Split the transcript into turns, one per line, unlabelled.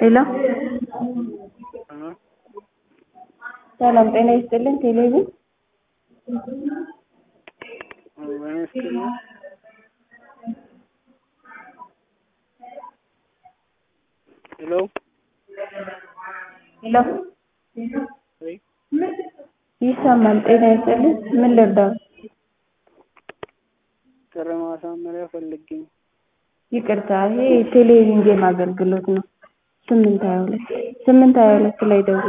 ሄሎ ሰላም ጤና ይስጥልን ቴሌቪዥን
ሄሎ
ሄሎ ይሰማል ጤና ይስጥልን ምን ልርዳው
ጥሪ ማሳመሪያ ፈልጌ ነው።
ይቅርታ ይሄ ቴሌቪዥን ጌም አገልግሎት ነው ስምንት ሀያ ሁለት ስምንት ሀያ ሁለት ላይ ደውል